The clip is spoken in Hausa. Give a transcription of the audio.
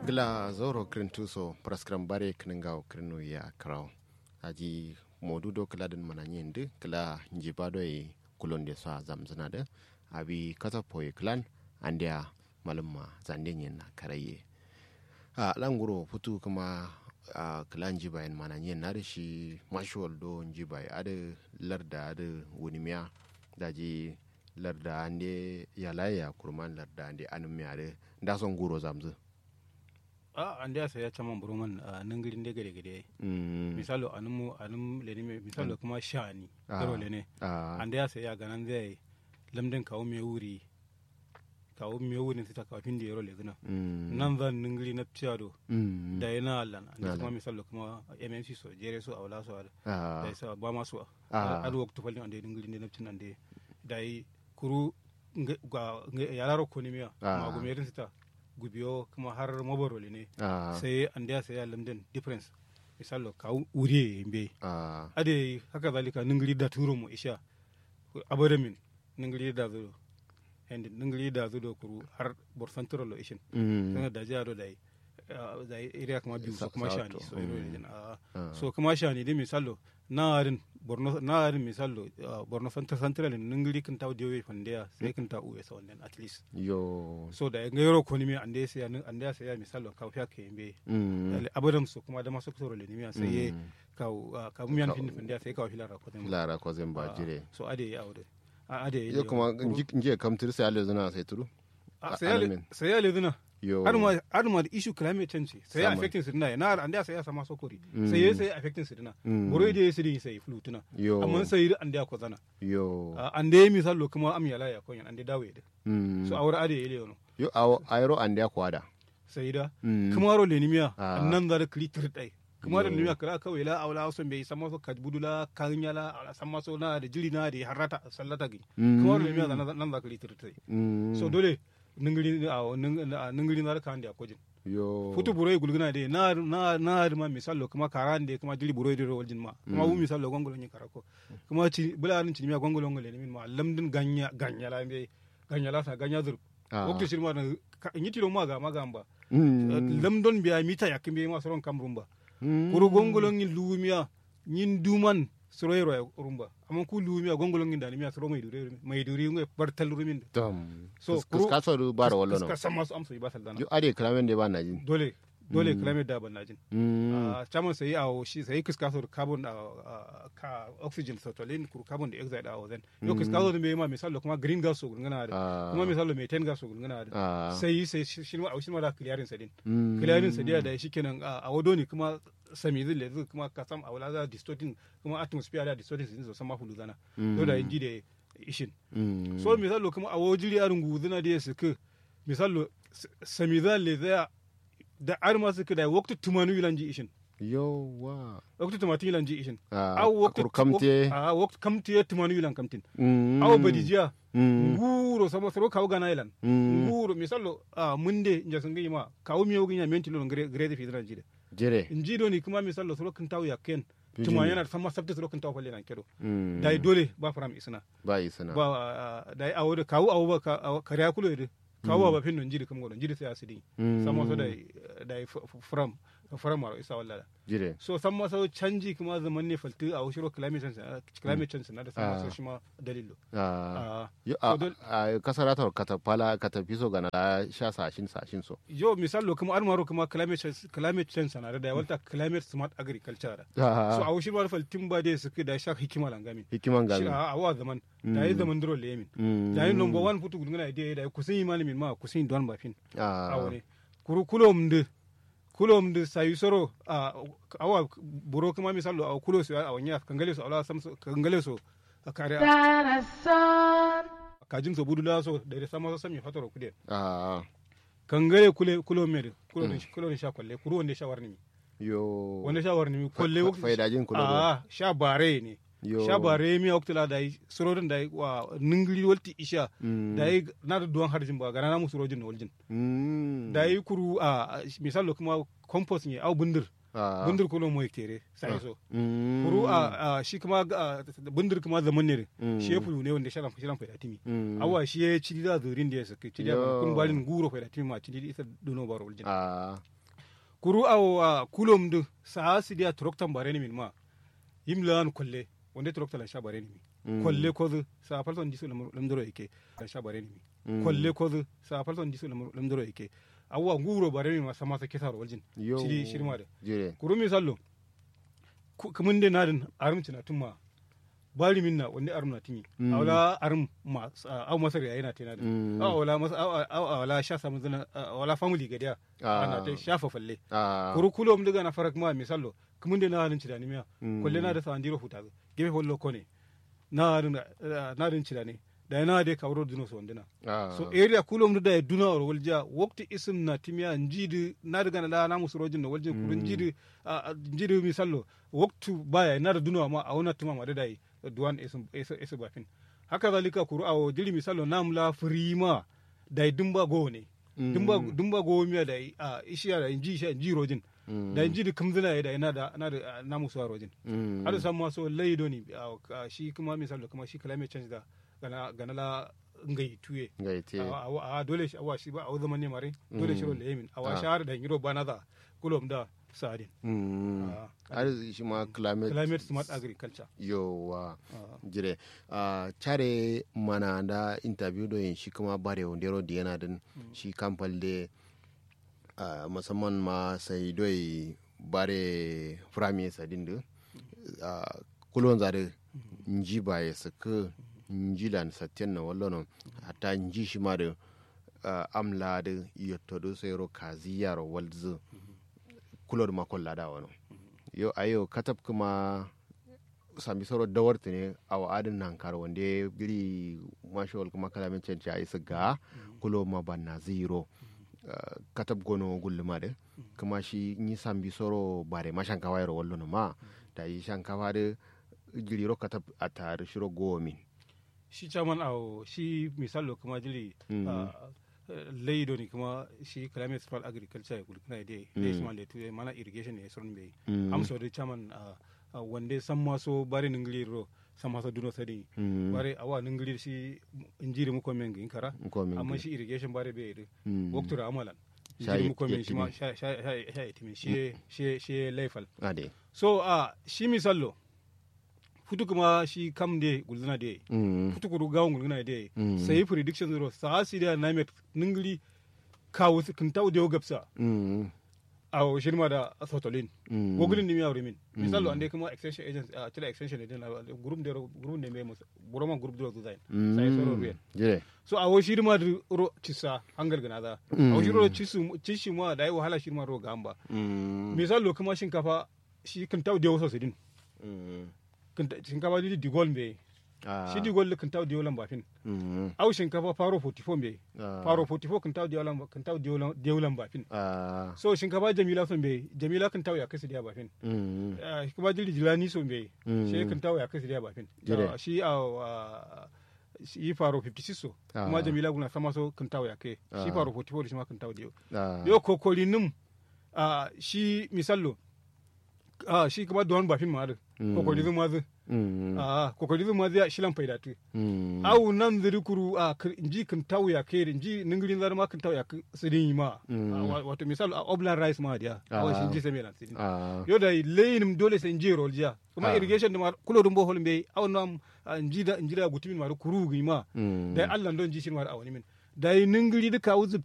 gila zoro krintuso praskram bare kningaw krinu ya kraw aji modudo kala den mananye ndi kala njibado e kulonde so zamzana da abi kata poye klan andia malumma zande nyen na karaye a languro futu kuma a kala njibayen mananye na da shi mashuwal do njibai ada larda ada wunimiya daji larda ande yalaya kurman larda ande anumiya da da son guro zamzu a ande asa ya chaman buruman a nangirin de gade gade misalo anumu anum leni me misalo kuma shani garo lene ande asa ya ganan zai lamden kawo me wuri kawo me wuri ta kawo fin da yaro lezina nan zan ningiri na piyado da yana allan ande kuma misalo kuma mmc so jere so awla so da isa ba masu a waktu falin ande ningiri ne na pin ande da yi kuru ga yararo ko ne miya ma gumerin ta gubiyo kuma har mabarole ne sai an da sai lamden difference misalo ka wuri mbe ade haka zalika ningiri da turo mu isha abada min ningiri da zo and ningiri da zo do kuru har borsantoro lo ishin sai da jaro dai da area kuma biyu so kuma shani so iro ne so kuma shani dai misalo narin borno narin misalo borno central central ningiri kan taw dewe fandeya sai kan ta uwe so at least yo so da ga yoro ko ni mi ande sai ande sai misalo ka fiya ke mbe abadam so kuma da maso kusoro le ni mi sai ka ka mu yan fin fandeya sai ka filara ko zan lara ko zan ba jire so ade ya aure ade yo kuma nje kam tir sai ale zuna sai turu sai ale zuna har ma da issue climate change sai ya affecting su dina na anda sai ya sama sokori sai ya sai affecting su dina boro da su din sai flutuna amma sai da anda ko zana yo ande misalo kuma am yala ya koyan ande dawe da so awra ade ile yono yo awo ayro ande ko ada sai da kuma ro le nimiya nan da klitir dai kuma da nimiya kala kawai la awla so be sama so kadbudula kanyala ala sama so na da jiri na da harata sallata gi kuma ro le nimiya nan da klitir dai so dole ningiri a ningiri na kan da kojin yo futu buroi gulguna de na na na ma misalo kuma karan de kuma dili buroi de waljin ma kuma wu misalo gongolo ni karako kuma ci bula nin ci mi gongolo ngole ni min ma lamdin ganya ganya la be ganya la sa ganya zur wakti shirma na nyiti do maga maga mba lamdon biya mita yakin be ma soron kamrumba kuru gongolo ni lumiya nyin duman soro yero rumba amma ku lumiya gongolo ngi dani miya soro mai dure mai dure ngi bartal rumin tam so ka so du baro wallo no ka sama su amsa ba saldana yo ade klamen de ba na jin dole dole climate da ban na jin a chaman sai a shi sai kiska so carbon ka oxygen so tolin kur carbon dioxide a wazen yo kiska so me ma misalo kuma green gas so gungana da kuma misalo methane gas so gungana da sai sai shi ma shi ma da clearing sadin clearing sadiya da shi kenan a wado ne kuma sami zai lezu kuma ka sam a wala za distorting kuma atmosphere da distorting sin so sama hulu zana to da inji da ishin so misalo kuma a wajiri arin guzuna da ya suka misalo sami zai lezaya da arma suka da waktu tumanu yilanji ishin yowa waktu tumatu yilanji ishin aw waktu kamte a waktu kamte tumanu yilan kamtin aw badijiya nguro sama soro kaw gana yilan nguro misalo a munde nja sunga yima kaw miyo ginya menti lo ngre gre fi dran jide jere njido ni kuma misalo soro kan taw yakken tuma yana sama sabta soro kan taw falle nan kedo dai dole ba faram isna ba isna ba dai awo kaw awo ba kariya kulo yede kawo ba fin jiri kam godon jiri sai asidi samo so da da from from maro isa walla jire so samma so canji kuma zaman ne falti a shiro climate change climate change na da samma so shima dalilo ah yo a kasara ta kata pala kata piso gana sha sashin sashin so yo misalo kuma almaro kuma climate change climate change na da walta climate smart agriculture so a shiro wal faltin ba dai suke da sha hikima langami hikiman gami a wa zaman da yi zaman duro lemin da yi number one futu gudungana idea da kusin imani min ma kusin don bafin a wani kuru kulom de kulom de sayu soro a awa buro kuma misalo a kulo su a wanya kangale su ala sam kangale su a kare kajin so budula so da da sama sami fatoro kude a kangale kule kulo mere kulo ne kulo ne sha kwalle kuru wanda sha warni yo wanda sha warni kwalle faidajin kulo a sha bare ne sha bare mi oktala da yi surodin da yi wa ningiri walti isha da yi na da duwan harjin ba gana namu surojin na waljin da yi kuru a misalo kuma compost ne au bundir bundir kulo mo tere sai so kuru a shi kuma bundir kuma zaman ne shi ya fulu ne wanda sharan fashiran faida timi awa shi ya ci da zurin da ya saka ci da kun balin guro faida timi ma ci da isa duno baro waljin kuru aw kulom du sa sidia troktan bareni min ma yimlan kolle wonde troktan la sha bareni mi kolle ko sa falton disu lamdoro yake la sha bareni mi kolle ko sa falton disu lamdoro yake awwa nguro bareni ma sama sa kesaro waljin shiri shirma da kuru mi sallo kumun de nadin arumci na tumma bari minna wanda arum na timi awla arum ma aw masar yayi na tena da awla mas awla sha samu zana awla family gadiya ana ta shafa falle kuru kulo mu daga na farak ma misallo kumun de na halin ci da ni miya kulle na da sa andiro huta gebe hollo kone na na rin ci da ne da na de kawro dino so ndina so area kulo mu da duna or walja wakti isim na timiya njidi na daga na na musurojin na walja kurun njidi njidi misallo waktu baya na da duna ma a wona tuma ma da dai duwan esa bafin haka zalika kuru awo jiri misalo namla firima da dumba go ne dumba dumba go miya da a ishiya da inji sha inji rojin da inji da kamzina da ina da na da namu suwa rojin hada san ma so laido ne shi kuma misalo kuma shi climate change da gana gana la ngai tuye ngai te a dole shi awa shi ba a zaman ne mare dole shi ro lemin awa shahar da ngiro bana da kulom da sadin har shi ma climate climate smart agriculture yowa jire care mana da interview do yin shi kuma bare wondero da yana din shi kamfal de musamman ma sai doi bare frame sadin da kulon zare nji ba ya saka nji lan satyan na wallono hatta nji shi ma da amla da yotto sai ro kazi yaro walzu kulor makon lada wano yo ayo katab kuma sami soro dawarta ne a wa'adin nan karo wanda ya biri mashawal kuma kalamin canci a isa ga kulo ma banna zero katab gono gulluma da kuma shi yi sambi soro bare ma shankawa yaro wallo ma da yi shankawa da giriro katab a tare shiro gomin shi chairman a shi misalo kuma jiri laido ne kuma shi climate smart agriculture kulkuna da da shi man da tuye mana irrigation ne sun bai amso da chairman wanda san maso bari ningiri ro san maso duno sadi bari awa ningiri shi injiri mu komen gin kara amma shi irrigation bari bai da waktura amalan injiri mu komen shi ma sha sha sha itimi shi shi shi laifal so a shi misallo futu kuma shi kam de gulzuna de futu kuru gawon gulzuna de sai prediction zero sa si da na met ningli kawo kin taw de gapsa a shirma da sotolin gogulin dimi awre min misalo ande kuma extension agents a tira extension ne na group de group ne me buroma group de design sai soro ruyen so a wo shirma da ro cisa hangal gana da a wo shiro cisu cishi ma da yi wahala shirma ro gamba misalo kuma shinkafa shi kin taw de waso sidin shinkafa di digol mbe shi digol kan taw diyolan bafin au shinkafa faro 44 mbe faro 44 kan taw diyolan kan taw diyolan bafin so shinkafa jamila so mbe jamila kan taw ya kasi dia bafin kuma dili jilani so mbe shi kan taw ya kasi dia bafin shi a shi faro 56 so kuma jamila guna sama so kan taw ya ke shi faro 44 shi ma kan taw diyo yo kokolinum shi misallo ah shi kuma don bafin ma da kokori zuma zu ah kokori zuma zai shilan faida tu au nan zuri kuru a inji kan tawu ya kai inji ningirin zar ma kan tawu ya sidin ma wato misal a oblan rice ma dia awa shi inji sai lan sidin yo da leyin dole sai inji rol jiya kuma irrigation da ma kulo dum bohol be au nam inji da inji da gutumin ma kuru gi ma da Allah don ji shi ma a wani min da ningiri duka uzub